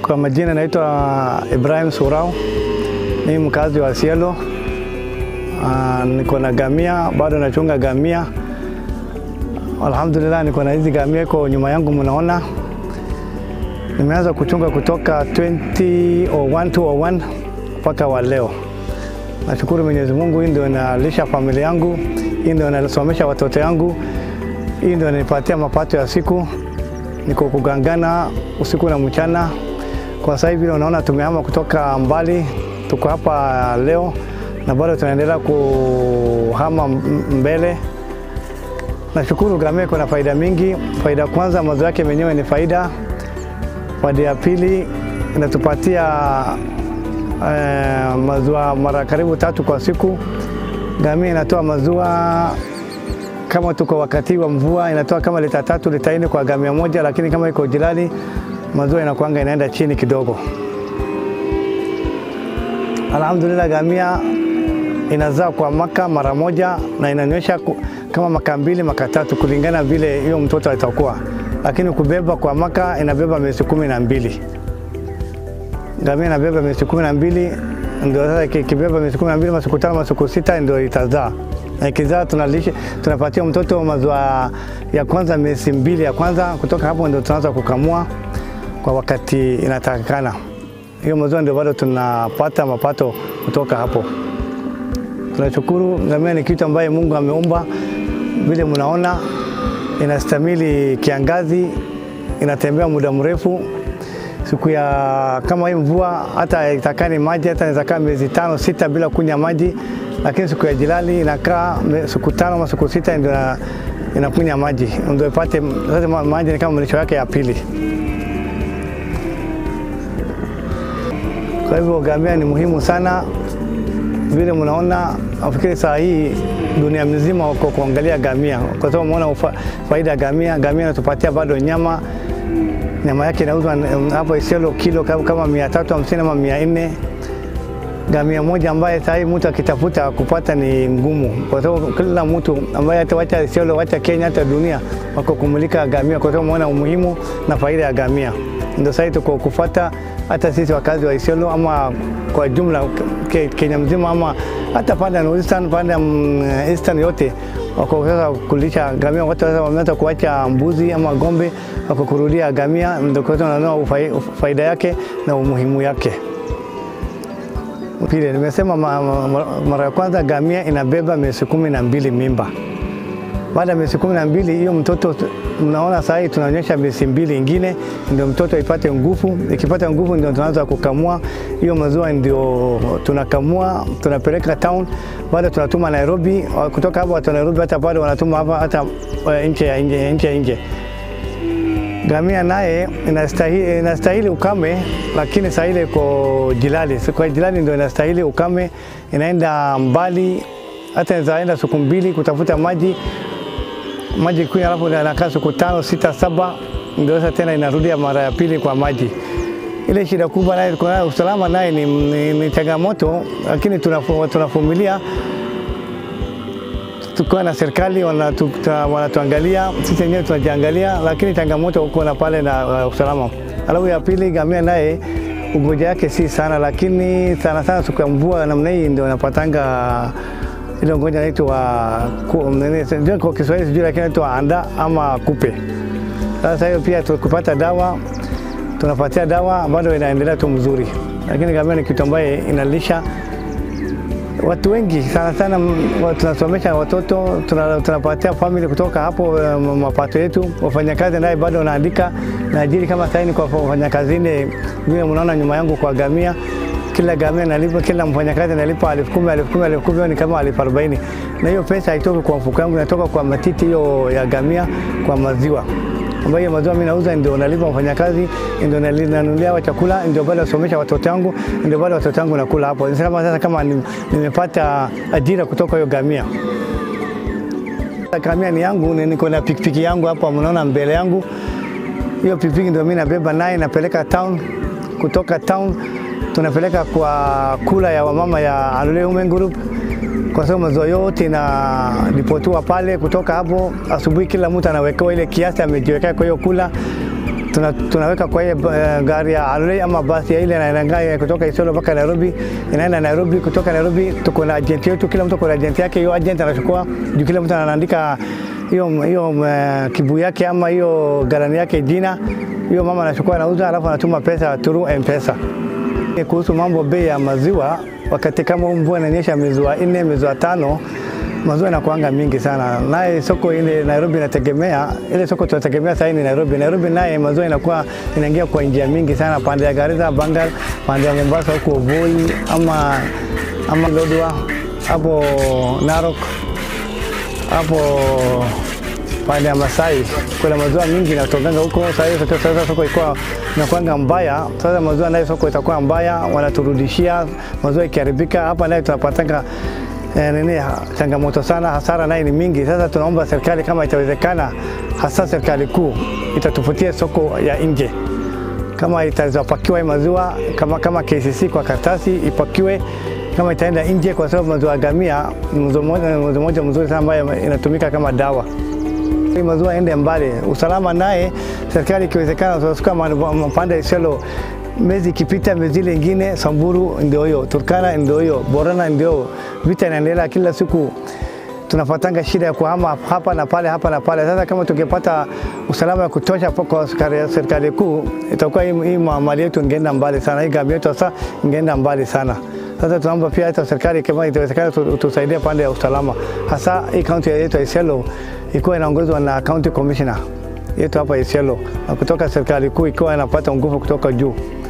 Kwa majina naitwa Ibrahim Surau, ni mkazi wa Sielo. Uh, niko na gamia, bado nachunga gamia. Alhamdulillah, niko na hizi gamia iko nyuma yangu, mnaona nimeanza kuchunga kutoka 2001 2001 mpaka wa leo. Nashukuru Mwenyezi Mungu, hii ndio inalisha familia yangu, hii ndio inasomesha watoto yangu, hii ndio inanipatia mapato ya siku. Niko kugangana usiku na mchana. Kwa sasa hivi unaona tumehama kutoka mbali, tuko hapa leo na bado tunaendelea kuhama mbele. Nashukuru gamia iko na faida mingi. Faida kwanza, maziwa yake menyewe ni faida. Faida ya pili, inatupatia eh, maziwa mara karibu tatu kwa siku. Gamia inatoa maziwa kama tuko wakati wa mvua inatoa kama lita tatu lita nne kwa gamia moja, lakini kama iko jirani maziwa inakuanga inaenda chini kidogo. Alhamdulillah, gamia inazaa kwa maka mara moja na inanywesha kama maka mbili maka tatu kulingana vile hiyo mtoto atakuwa, lakini kubeba kwa maka inabeba miezi kumi na mbili. Gamia inabeba miezi kumi na mbili ndio sasa ikibeba miezi kumi na mbili masiku tano masiku sita ndio itazaa na ikizaa tunalisha tunapatia mtoto maziwa ya kwanza miezi mbili ya kwanza. Kutoka hapo ndio tunaanza kukamua kwa wakati inatakikana. Hiyo maziwa ndio bado tunapata mapato kutoka hapo. Tunashukuru. Ngamia ni kitu ambaye Mungu ameumba, vile mnaona inastamili kiangazi, inatembea muda mrefu. Siku ya kama hii mvua hata itakani maji hata inaweza kaa miezi tano sita bila kunywa maji, lakini siku ya jilali inakaa siku tano ama siku sita ndio inakunywa maji, ndio ipate sasa. Maji ni kama malisho yake ya pili. Kwa hivyo gamia ni muhimu sana, vile mnaona. Nafikiri saa hii dunia mzima wako kuangalia gamia, kwa sababu umeona faida ya gamia. Gamia inatupatia bado nyama, nyama yake inauzwa hapo Isiolo kilo kama mia tatu hamsini ama mia nne gamia moja ambaye saa hii mtu akitafuta kupata ni ngumu, kwa sababu kila mtu ambaye hata wacha Isiolo, wacha Kenya, hata dunia wako kumulika gamia, kwa sababu umeona umuhimu na faida ya gamia. Ndio sasa tuko kufuata hata sisi wakazi wa Isiolo ama kwa jumla Kenya mzima ama hata pande ya Eastern, pande ya Eastern yote wako sasa kulisha gamia. Watu sasa wameanza kuacha mbuzi ama ng'ombe, wako kurudia gamia, ndio kwa sababu wanaona faida yake na umuhimu yake. Pili, nimesema mara ya kwanza gamia inabeba miezi kumi na mbili mimba. Baada ya miezi kumi na mbili hiyo mtoto mnaona saa hii tunaonyesha miezi mbili ingine ndio mtoto ipate nguvu. Ikipata nguvu ndio tunaanza kukamua hiyo maziwa, ndio tunakamua tunapeleka town, baada tunatuma Nairobi. Kutoka hapo watu Nairobi hata bado wanatuma hapa hata nje ya nje nje ya nje. Gamia naye inastahili, inastahili ukame, lakini saa ile iko jilali. Kwa jilali ndio inastahili ukame, inaenda mbali, hata inaenda siku mbili kutafuta maji maji kunywa, alafu anakaa siku tano sita saba, ndio sasa tena inarudia mara ya pili kwa maji. Ile shida kubwa naye kuna usalama naye ni, ni, ni changamoto, lakini tunavumilia tukiwa na serikali wanatuangalia, sisi wenyewe tunajiangalia, lakini changamoto huko na pale na uh, usalama. Alafu ya pili, gamia naye ugonjwa yake si sana, lakini sana sana siku ya mvua namna hii ndio napatanga ile ugonjwa inaitwa kwa Kiswahili sijui, lakini inaitwa anda ama kupe. Sasa hiyo pia tukipata dawa tunapatia dawa, bado inaendelea tu mzuri, lakini gamia ni kitu ambaye inalisha watu wengi sana sana. Tunasomesha watoto, tunapatia family kutoka hapo mapato yetu. Wafanyakazi naye bado wanaandika naajiri kama saini kwa wafanyakazi nne, vile mnaona nyuma yangu kwa gamia kila gamia nalipa, kila mfanyakazi nalipa elfu kumi elfu kumi elfu kumi ni kama elfu arobaini na hiyo pesa haitoki kwa mfuko yangu, inatoka kwa matiti hiyo ya gamia kwa maziwa ambayo hiyo maziwa mimi nauza, ndio nalipa mfanyakazi, ndio nanunulia wa chakula, ndio bado nasomesha watoto wangu, ndio bado watoto wangu nakula hapo. Nisema sasa kama nimepata ajira kutoka hiyo gamia. Gamia ni yangu, niko na pikipiki yangu hapa, mnaona mbele yangu. Hiyo pikipiki ndio mimi nabeba naye napeleka town, kutoka town tunapeleka kwa kula ya wamama ya Alule Women Group kwa sababu maziwa yote inaripotiwa pale. Kutoka hapo asubuhi, kila mtu anawekewa ile kiasi amejiwekea kwa hiyo kula tuna, tunaweka kwa hiyo uh, gari ya aloi ama basi ya ile inaenda kutoka Isiolo mpaka Nairobi, inaenda Nairobi. Kutoka Nairobi tuko na agent yetu, kila mtu ako na agent yake. Hiyo agent anachukua juu, kila mtu anaandika hiyo hiyo uh, kibu yake ama hiyo galani yake jina. Hiyo mama anachukua anauza, alafu anatuma pesa through M-Pesa. Kuhusu mambo bei ya maziwa, wakati kama mvua inanyesha mwezi wa nne, mwezi wa tano maziwa inakuanga mingi sana, naye soko ile Nairobi inategemea ile soko tunategemea sasa ni Nairobi. Nairobi naye maziwa inakuwa inaingia kwa njia mingi sana, pande ya Garissa, Bangal, pande ya Mombasa huko Voi ama ama Lodwar hapo Narok hapo pande ya Masai kuna maziwa mingi inatokanga huko. Sasa hiyo sasa soko ilikuwa inakuanga mbaya, sasa maziwa nayo soko itakuwa mbaya, wanaturudishia maziwa ikiharibika. Hapa naye tunapatanga eh, nini changamoto sana, hasara naye ni mingi. Sasa tunaomba serikali kama itawezekana, hasa serikali kuu itatufutia soko ya nje, kama itazapakiwa maziwa kama, kama KCC kwa karatasi ipakiwe kama itaenda nje, kwa sababu maziwa ya gamia maziwa moja mzuri sana ambayo inatumika kama dawa. Hii maziwa ende mbali, usalama naye serikali ikiwezekana, tunasuka mapande ya Isiolo miezi ikipita, miezi ile ingine Samburu ndio hiyo, Turkana ndio hiyo, Borana ndio vita inaendelea kila siku tunapatanga shida ya kuhama hapa na pale hapa na pale. Sasa kama tungepata usalama wa kutosha kwa serikali kuu, itakuwa hii mali yetu ingeenda mbali sana, hii gambi yetu sasa ingeenda mbali sana. Sasa tunaomba pia hata serikali kama itawezekana tusaidie pande ya usalama, hasa hii kaunti yetu ya Isiolo ikiwa inaongozwa na county commissioner yetu hapa Isiolo, na kutoka serikali kuu ikiwa inapata nguvu kutoka juu.